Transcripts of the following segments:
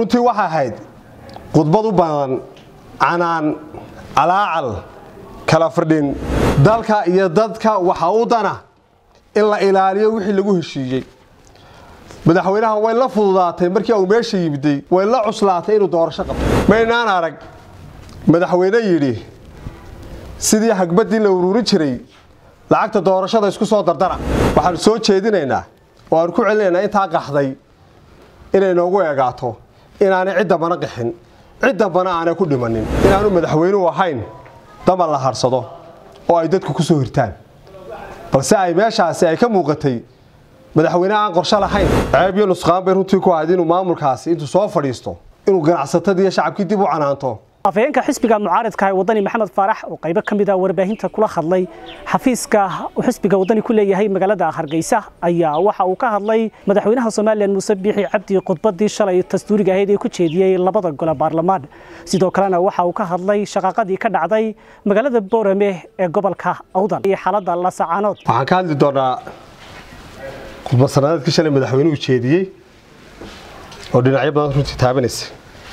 runtii waxay ahayd khudbad u badan canaan calaacal kala firdhin dalka iyo dadka waxaa u dana in la ilaaliyo wixii lagu heshiiyey madaxweynaha way la fududaatay markii uu meesha yimiday way la cuslaatay inuu doorasho qabto maynaan arag madaxweyne yidhi sidii hagbaddii la ururin jiray lacagta doorashada isku soo dardara waxaanu soo jeedinaynaa oo aanu ku celinaynaa intaa qaxday inay noogu eegaato inaanay cid dambana qixin cid dambana aanay ku dhimanin inaanu madaxweynuhu ahayn damba la harsado oo ay dadku ku soo hirtaan balse ay meeshaasi ay ka muuqatay madaxweyne aan qorsho lahayn ceeb iyo nusqaan bay runtii ku ahayd inuu maamulkaasi intuu soo fadhiisto inuu ganacsatadii iyo shacabkii dib u canaanto afhayeenka xisbiga mucaaridka ee wadani maxamed faarax oo qaybo ka mid a warbaahinta kula hadlay xafiiska uu xisbiga wadani ku leeyahay magaalada hargeysa ayaa waxa uu ka hadlay madaxweynaha somalilan muuse biixi cabdi khudbadii shalay dastuuriga ahayd ee ku jeediyey labada gole baarlamaan sidoo kalena waxa uu ka hadlay shaqaaqadii ka dhacday magaalada boorame ee gobolka awdal iyo xaaladda lasacaanood waxaan ka hadli doonaa khudbad sanadeedkii shalay madaxweynuhu jeediyey oo dhinacyo badan runtii taabanaysa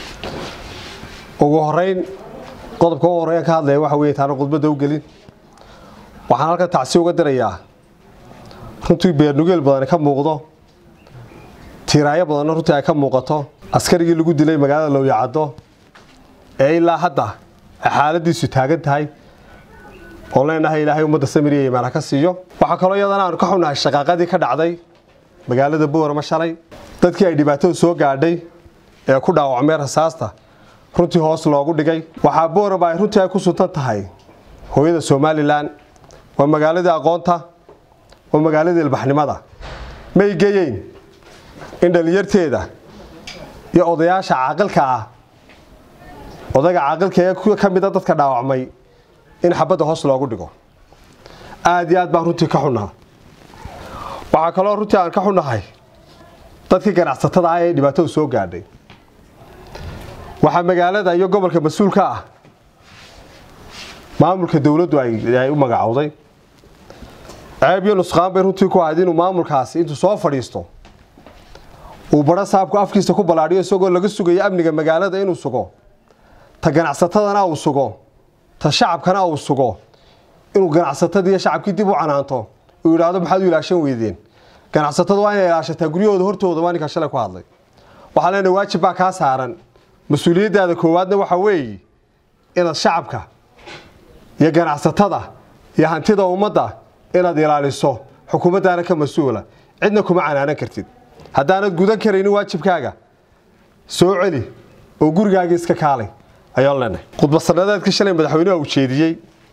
ugu horeyn qodobka ugu horeyn ka hadlaya waxa weeye taana khudbadda u gelin waxaan halkan tacsi uga dirayaa runtii beernugeel badani ka muuqdo tiiraayo badanna runtii ay ka muuqato askarigii lagu dilay magaalada lowyacaddo ee ilaa hadda ay xaaladiisu taagan tahay oo leenahay ilaahay ummadda samiriya imaana ka siiyo waxaa kaloo iyadana aanu ka xunnahay shaqaaqadii ka dhacday magaalada boorama shalay dadkii ay dhibaatadu soo gaadhay ee ku dhaawacmeen rasaasta runtii hoos loogu dhigay waxaa boorama ay runtii ay ku suntan tahay hooyada somalilan waa magaaladii aqoonta waa magaaladii ilbaxnimada may geyeyn in dhallinyarteeda iyo odayaasha caaqilka ah odayga caaqilka ee ka mida dadka dhaawacmay in xabadda hoos loogu dhigo aada iyo aad baan runtii ka xunnaha waxaa kaloo runtii aan ka xunnahay dadkii ganacsatada ah ee dhibaatadu soo gaadhay waxaa magaalada iyo gobolka mas-uulka ah maamulka dowladdu ay u magacowday ceeb iyo nusqaan bay runtii ku ahayd inuu maamulkaasi intuu soo fadhiisto uu badho saabku afkiisa ku ballaadhiyo isagoo laga sugayo amniga magaalada inuu sugo ta ganacsatadana uu sugo ta shacabkana uu sugo inuu ganacsatadii iyo shacabkii dib u canaanto uu yidhaahdo maxaad u ilaashan weydeen ganacsatadu waa inay ilaashataa guryahooda hortooda waa ninka shalay ku hadlay waxaa leenahay waajib baa kaa saaran mas-uuliyaddaada koowaadna waxaa weeye inaad shacabka iyo ganacsatada iyo hantida ummadda inaad ilaaliso xukuumaddaana ka mas-uula cidna kuma canaanan kartid haddaanad gudan karaynin waajibkaaga soo celi oo gurigaaga iska kaalay ayaan leenahay khudbad sanadeedkii shalay madaxweynuha uu jeediyey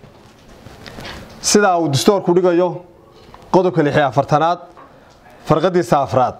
sidaa uu dastoorku dhigayo qodobka lix iyo afartanaad farqadiisa afraad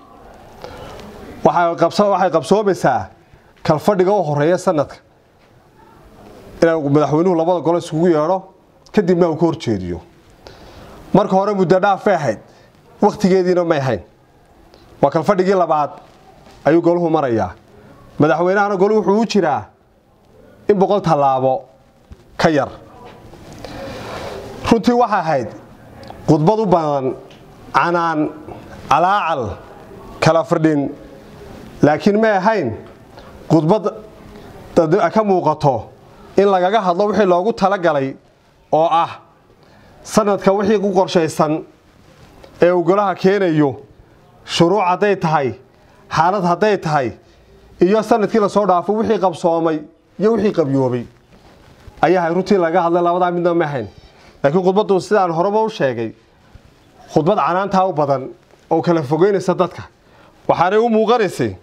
waxay qabsoomaysaa kalfadhiga u horeeya sanadka inuu madaxweynuhu labada golo isugu yeedho kadibna uu ka horjeediyo marka hore muddo dhaafay ahayd wakhtigeediina may ahayn waa kalfadhigii labaad ayuu goluhu marayaa madaxweynahana golu wuxuu u jiraa in boqol tallaabo ka yar runtii waxay ahayd khudbad u badan canaan calaacal kala firdhin laakiin may ahayn khudbad ka muuqato in lagaga hadlo wixii loogu talagalay oo ah sanadka wixii ku qorshaysan ee uu golaha keenayo shuruuc hadday tahay xaalad hadday tahay iyo sanadkii lasoo dhaafo wixii qabsoomay iyo wixii qabyoobay ayahay runtii laga hadlay labadaa midna ma ahayn laakiin khudbaddu sidaan horeba u sheegay khudbad canaantaa u badan oo kala fogeynaysa dadka waxaanay u muuqanaysay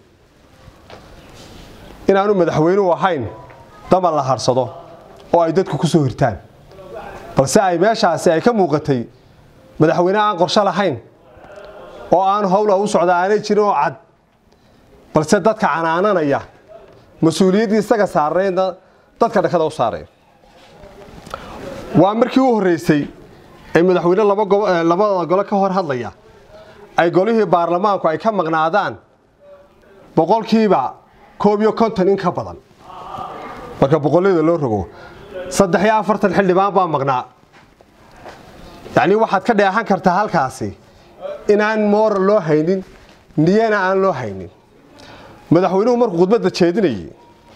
inaanu madaxweynuhu ahayn damba la harsado oo ay dadku ku soo hirtaan balse ay meeshaasi ay ka muuqatay madaxweyne aan qorsho lahayn oo aan howla u socda aanay jirin oo cad balse dadka canaananaya mas-uuliyaddii isaga saarnayna dadka dhakada u saaraya waa markii u horreysay ee madaxweyne labada gole ka hor hadlaya ay golihii baarlamaanku ay ka maqnaadaan boqolkiiba koob iyo konton in ka badan marka boqollada loo rogo saddex iyo afartan xildhibaan baa maqnaa yacnii waxaad ka dheehan kartaa halkaasi inaan moral loo haynin niyana aan loo haynin madaxweynuhu markuu khudbadda jeedinayay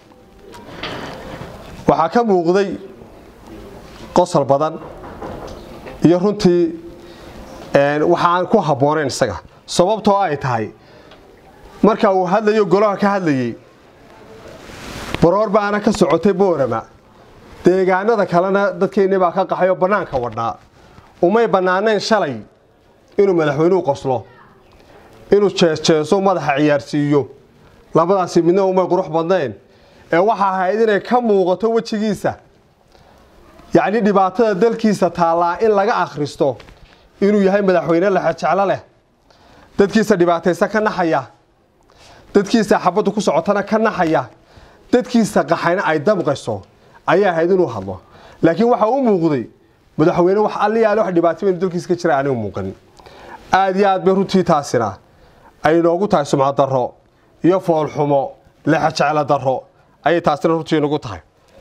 waxaa ka muuqday qosol badan iyo runtii waxaan ku habboonayn isaga sababtoo ay tahay marka uu hadlayo golaha ka hadlayey baroor baana ka socotay boorama deegaanada kalena dadkeennii baa ka qaxay oo bannaanka wadhnaa umay bannaanayn shalay inuu madaxweynuhu qoslo inuu jeesjeeso madaxa ciyaarsiiyo labadaasi midna umay qurux badnayn ee waxa ahayd inay ka muuqato wejigiisa yacni dhibaatada dalkiisa taallaa in laga akhristo inuu yahay madaxweyne lexejeclo leh dadkiisa dhibaataysa ka naxaya dadkiisa xabaddu ku socotana ka naxaya dadkiisa qaxayna ay damqayso ayay ahayd inuu hadlo laakiin waxa u muuqday madaxweyne wax alliyaale wax dhibaatooyin dalkiisa ka jira aanigu muuqanin aada iyo aad bay runtii taasina ay noogu tahay sumcad darro iyo foolxumo lexejeclo darro ayay taasina runtii nagu tahay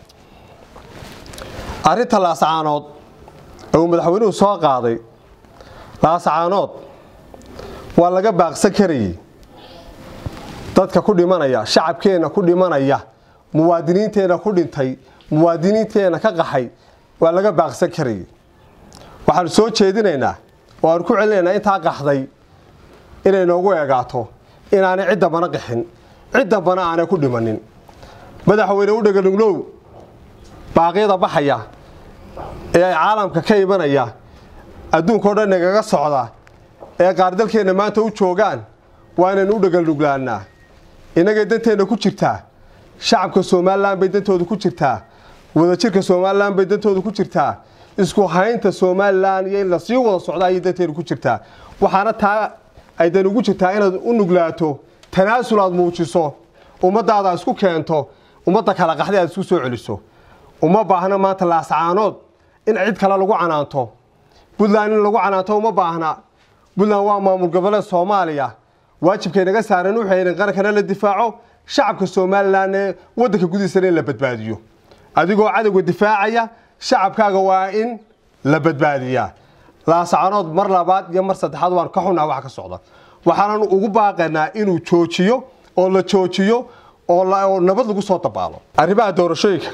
arrinta laasacaanood ee uu madaxweynuhu soo qaaday laasacaanood waa laga baaqsan karayey dadka ku dhimanaya shacabkeenna ku dhimanaya muwaadiniinteenna ku dhintay muwaadiniinteenna ka qaxay waa laga baaqsan karayey waxaanu soo jeedinaynaa oo aanu ku celinaynaa intaa qaxday inay noogu eegaato inaanay cid dambana qixin cid dambana aanay ku dhimanin madaxweyne u dheganuglow baaqyada baxaya ee caalamka ka imanaya adduunka o dhan nagaga socda ee qaar dalkeenna maanta u joogaan waa inaynu u dhegalnuglaannaa innagay danteenna ku jirtaa shacabka somalilan bay dantooda ku jirtaa wadajirka somalilan bay dantooda ku jirtaa isku haynta somalilan iyo in la sii wada socda ayay danteenu ku jirtaa waxaana taa ay dan ugu jirtaa inaad u nuglaato tanaasul aad muujiso ummadaada isku keento ummadda kala qaxday aad isku soo celiso uma baahna maanta laascaanood in cid kale lagu canaanto puntland in lagu canaanto uma baahna puntland waa maamul goboleed soomaaliya waajibkay naga saaran wuxuu in qarankana la difaaco shacabka somalilan ee waddanka gudihiisana in la badbaadiyo adigoo cadowga difaacaya shacabkaaga waa in la badbaadiyaa laascaanood mar labaad iyo mar saddexaad waan ka xunaha wax ka socda waxaanan ugu baaqaynaa inuu joojiyo oo la joojiyo oo nabad lagu soo dabaalo arrimaha doorashooyinka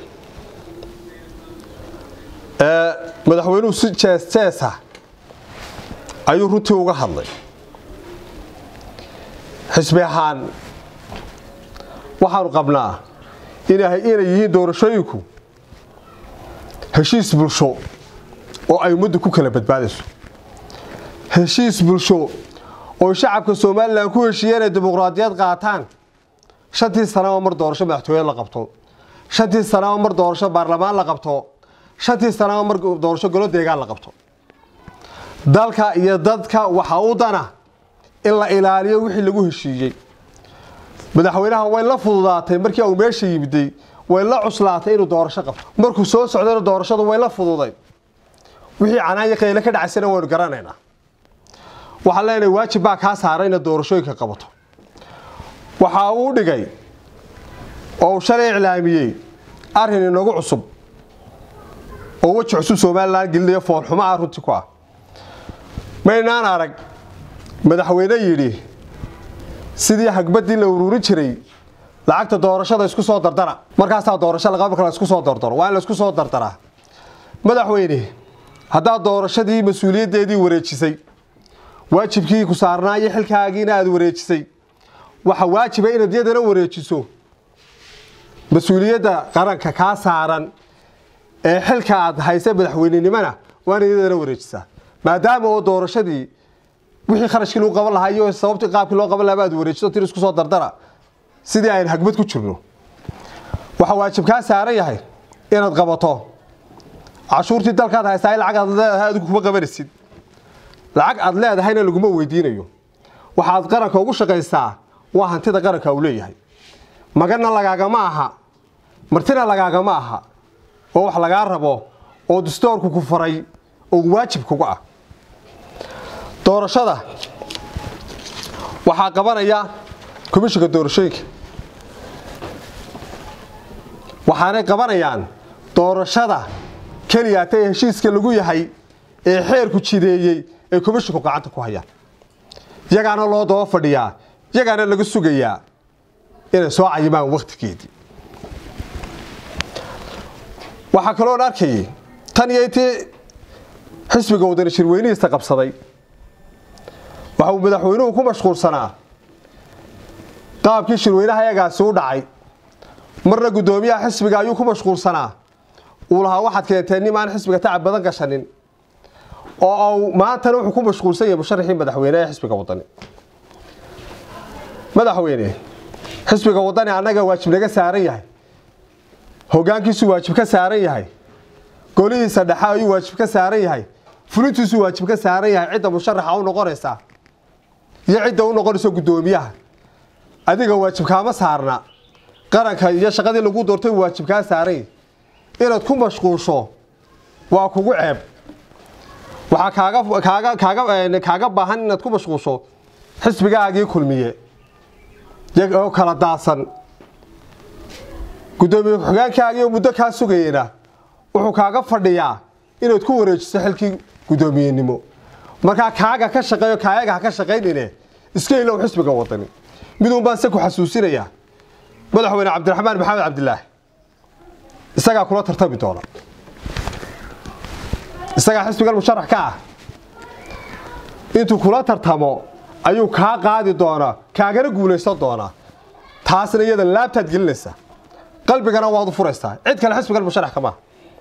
ee madaxweynuhu si jees jeesa ayuu runtii uga hadlay xisbi ahaan waxaanu qabnaa inay yihiin doorashooyinku heshiis bulsho oo ay ummaddu ku kala badbaadayso heshiis bulsho oo shacabka somalilan ku heshiiya inay dimuqraadiyad qaataan shantii sanaba mar doorasho madaxtooye la qabto shantii sanaba mar doorasho baarlamaan la qabto shantii sanaba mar doorasho golo deegaan la qabto dalka iyo dadka waxaa u dana in la ilaaliyo wixii lagu heshiiyey madaxweynaha way la fududaatay markii uu meesha yimiday way la cuslaatay inuu doorasho qabto markuu soo socdayna doorashadu way la fududay wixii canaanya qayle ka dhacaysana waynu garanaynaa waxaan leenahay waajib baa kaa saaray inaad doorashooyinka qabato waxa uu dhigay oo uu shalay iclaamiyey arrin inagu cusub oo weji cusub somalilan gelinaya foolxumo ah runtii ku ah maynaan arag madaxweyne yidhi sidii hagbadii la ururin jiray lacagta doorashada isku soo dardara markaasaa doorasho laqaba la isku soo dardaro waa in la isku soo dardaraa madaxweyne haddaad doorashadii mas-uuliyaddeedii wareejisay waajibkii ku saarnaa iyo xilkaagiina aada wareejisay waxa waajiba inaad yadana wareejiso mas-uuliyadda qaranka kaa saaran ee xilka aad haysa madaxweynenimona waa inaad yadana wareejisaa maadaama oo doorashadii wixii kharashkii lagu qaban lahaa iyo sababtii qaabkii loo qaban lahaa aad wareejiso tir isku soo dardara sidii aynu hagbad ku jirno waxaa waajib kaa saaran yahay inaad qabato cashuurtii dalkaad haystaa lacag aad leedahay adigu kuma qabanaysid lacag aad leedahayna laguma weydiinayo waxaad qaranka ugu shaqaysaa waa hantida qaranka uu leeyahay maganna lagaagama aha martina lagaagama aha oo wax lagaa rabo oo dastoorku ku faray oo waajib kugu ah doorashada waxaa qabanaya komishinka doorashooyinka waxaanay qabanayaan doorashada keliyaata ee heshiiska lagu yahay ee xeerku jideeyey ee komishinku gacanta ku hayaan yagaana loo daba fadhiyaa yagaana laga sugayaa inay soo cayimaan wakhtigeedii waxaa kaloon arkayay tan iyo intii xisbiga wadani shirweynihiisa qabsaday waxa uu madaxweynuhu ku mashquulsanaa qaabkii shirweynaha eegaasi u dhacay marna guddoomiyaha xisbiga ayuu ku mashquulsanaa uu lahaa waxaad keenteen nim aan xisbiga tacab badan gashanin oo u maantana wuxuu ku mashquulsan yahay musharaxii madaxweyne ee xisbiga wadani madaxweyne xisbiga wadani annaga waajib naga saaran yahay hoggaankiisuu waajib ka saaran yahay golihiisa dhexe ayuu waajib ka saaran yahay fulintiisuu waajib ka saaran yahay cidda musharaxa u noqonaysa iyo cidda u noqonaysa guddoomiyaha adiga waajib kaama saarna qaranka iyo shaqadii lagu doortay waajib kaa saaran yahay inaad ku mashquulsho waa kugu ceeb waxaa kaaga kaaga kaaga kaaga baahan inaad ku mashquulsho xisbigaagii kulmiye oo kala daadsan guddoomiye ku-xigeenkaagii oo muddo kaa sugayena wuxuu kaaga fadhiyaa inaad ku wareejiso xilkii guddoomiyenimo markaa kaaga ka shaqeeyo kaayaga ha ka shaqaynine iska ilow xisbiga wadani miduun baan se ku xasuusinayaa madaxweyne cabdiraxmaan maxamed cabdilaahi isagaa kula tartami doona isagaa xisbigan musharax ka ah intuu kula tartamo ayuu kaa qaadi doonaa kaagana guulaysan doonaa taasna iyada laabtaad gelinaysaa qalbigana waad u furaysaa cid kale xisbigan musharax kama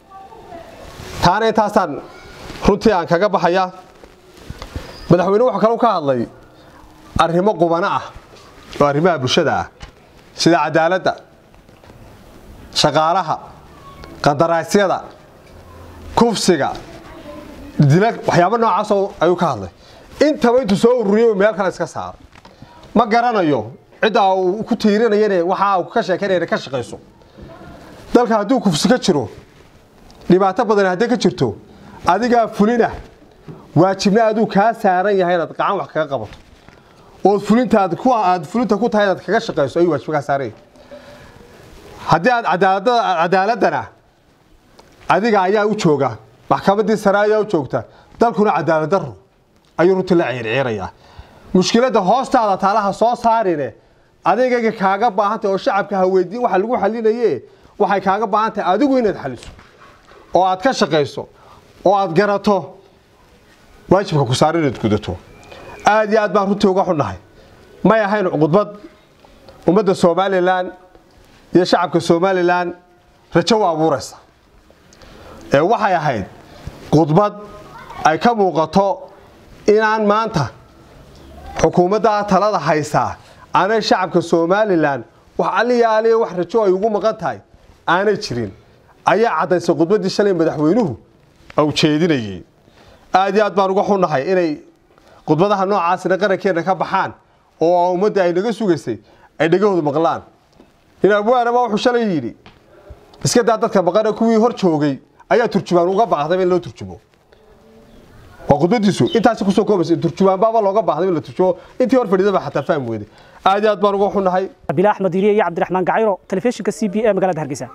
taana intaasaan runtii aan kaga baxayaa madaxweyne wuxuu kaleu ka hadlay arrimo qubano ah oo arrimaha bulshada ah sida cadaaladda shaqaalaha qadaraasyada kufsiga dila waxyaabo noocaasoo ayuu ka hadlay intaba intuu soo ururiyay meel kale iska saaray ma garanayo cidda uu ku tiirinayane waxa uu ka sheekanayna ka shaqayso dalka hadduu kufsi ka jiro dhibaato badan hadday ka jirto adigaa fulina waajibna aduu kaa saaran yahay inaad gacan wax kaga qabato ood fulintaad ku aad fulinta ku tahay inaad kaga shaqayso ayuu waajib kaa saaran yahay haddii aad cadaalada cadaaladana adiga ayaa u jooga maxkamaddii sare ayaa u joogta dalkuna cadaalad daro ayuu runtii la ciirciirayaa mushkiladda hoostaada taalaha soo saarine adigayga kaaga baahantay oo shacabka ha weydiin waxa lagu xalinaye waxay kaaga baahan tahay adigu inaad xaliso oo aad ka shaqayso oo aad garato waajibka ku saaran inaad gudato aada iyo aad baan runtii uga xunnahay may ahayn khudbad ummadda somalilan iyo shacabka somalilan rajo u abuuraysa ee waxay ahayd khudbad ay ka muuqato inaan maanta xukuumadda talada haysaa aanay shacabka somalilan wax aliyaaliya wax rajo ay ugu maqan tahay aanay jirin ayaa caddaysay khudbaddii shalay madaxweynuhu au jeedinayay aada iyo aad baan uga xunnahay inay khudbadaha noocaasina qarankeenna ka baxaan oo ummadda ay naga sugaysay ay dhegahoodu maqlaan in abwaanaba wuxuu shalay yidhi iska daa dadka maqana kuwii hor joogay ayaa turjumaan uga baaqdaba in loo turjumo waa khudbadiisu intaasi kusoo koobaysa turjumaanbaaba looga baahday in la turjumo intii hor fadhiidaba xataa fahmi weyday aad iyo aad baan uga xunnahay abila axmed iriye iyo cabdiraxmaan gacayro telefishinka c b e magaalada hargeysa